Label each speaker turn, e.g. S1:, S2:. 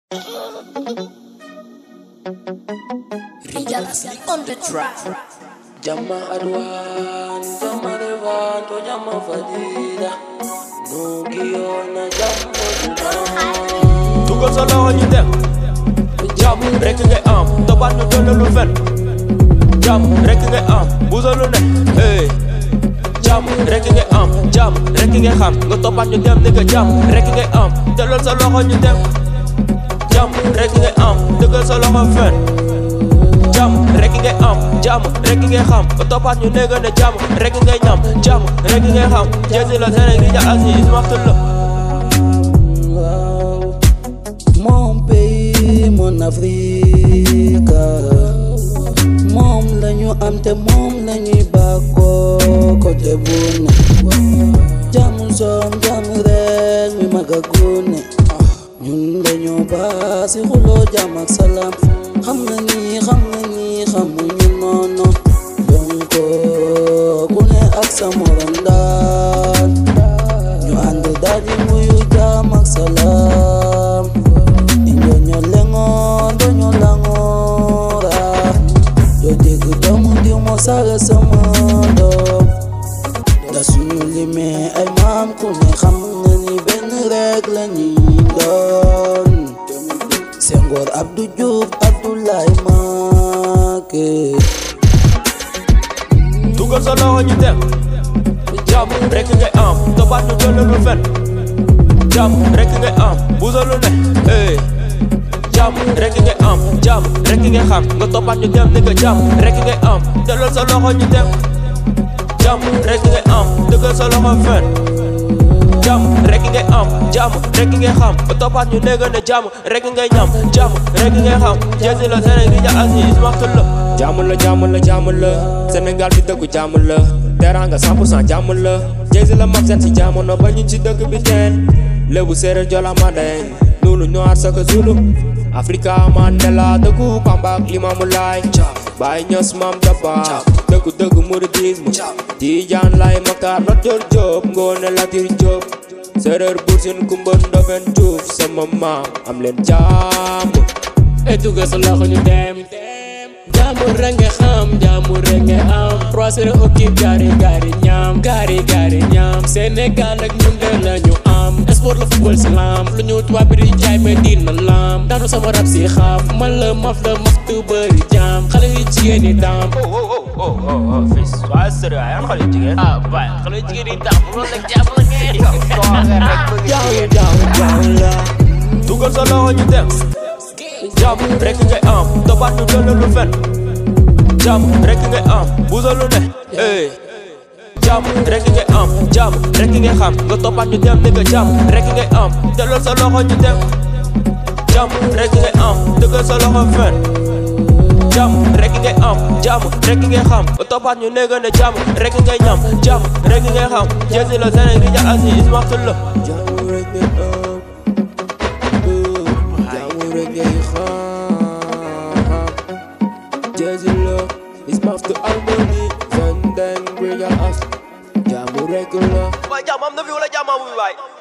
S1: Rijalas on the track.
S2: Jama adwan, jama revan, to jama fadida. Nugiona jama dunan.
S3: dugal sa loxo ñu dem jàmm rek ngay am tobaat ñu doon lu fen jàmm rek ngay am buusa lu ne hey jàmm rek ngay am jàmm rek ngay xam nga toppaat ñu dem ni nga jàmm rek ngay am delloo sa loxo ñu dem jàmm rek ngay am dëggal sa loxo fen jàmm rek ngay am jàmm rek ngay xam nga toppaat ñu ne nga ne jàmm rek ngay ñam jàmm rek ngay xam jësi la Sénégal ja asi ismaxtul la
S2: Wow. Mon pays, mon Afrique. Moom lañu am te moom lañuy bàkkoo côté bu ne. Jàmm soom jàmm rek mi mag a gune. ñun dañoo baax si xuloo jàmm ak salaam xam na ni xam na ni xamuñu noonu donc ku ne ak sa morom daal ñu ànd daal di muyu jàmm ak salaam ñoo lengoor dañoo langoora doo dégg doomu diw moo saaga sama doom da suñu limee ay maam ku ne xam nga ni benn rek la ñuy doon Senghor Abdou Diouf Abdoulaye Macky
S3: dugal sa loxo ñu dem jàmm rek ngay am tobaat ñu doon lu fen jàmm rek ngay am buusa lu ne hey jàmm rek ngay am jàmm rek ngay xam nga toppaat ñu dem ni nga jàmm rek ngay am delloo sa loxo ñu dem jàmm rek ngay am dëggal sa loxo fen jàmm rek ngay am jàmm rek ngay xam nga toppaat ñu ne nga ne jàmm rek ngay ñam jàmm rek ngay xam jësi la Sénégal ja asi ismaxtul la
S4: jàmm la jàmm la jàmm la Sénégal fi dëkku jàmm la teranga 100% jàmm la Jay-Z la mag seet si jamono ba ñu ci dëkk bi teen lébu séeréer jola mandeng nunu ñoar saka zulu Afrika Mandela dëkku Pamba ak Limaamu Laay Baay Ñas Maam Daba dëkku dëkku mouridisme Tijaan Laay Maktar Lat Joor Joob Ngoone Latiir Joob séeréer Buur Siin Kumba Ndofen Juuf sama maam am leen jàmm
S5: e dugal sa loxo ñu dem jaamu rek nga xam jaamu rek nga am trois heures okib gaari gaari ñaam gaari gaari ñaam Sénégal ak ñun de la ñu am sport la football si lam lu ñu tubaab bi di jaay ma dina lam daanu sama rab si xaaf man la maf la maf tu bëri jaam xale yu jigéen ñi daam
S3: oh oh oh oh oh fils waa sérieux yan xale jigéen
S5: ah baay xale yu jigéen ñi daam loolu nag jàmm la ngeen
S2: jaaw jaaw jaaw la
S3: dugal sa loxo ñu dem jàmm rek ngay am tobaat ñu doon lu fen jàmm rek ngay am buusa lu ne hey jàmm rek ngay am jàmm rek ngay xam nga toppaat ñu dem ni nga jàmm rek ngay am delloo sa loxo ñu dem jàmm rek ngay am dëggal sa loxo fen jàmm rek ngay am jàmm rek ngay xam nga toppaat ñu ne nga ne jàmm rek ngay ñam jàmm rek ngay xam jësi la Sénégal ja asi ismaxtul la
S4: jaamu rek ngay am jaamu rek ngay xam Jay-Z la is maf to harmony Van Den Bridge as jaamu rek la
S3: waay jàmm am na fi wala jàmm amul waay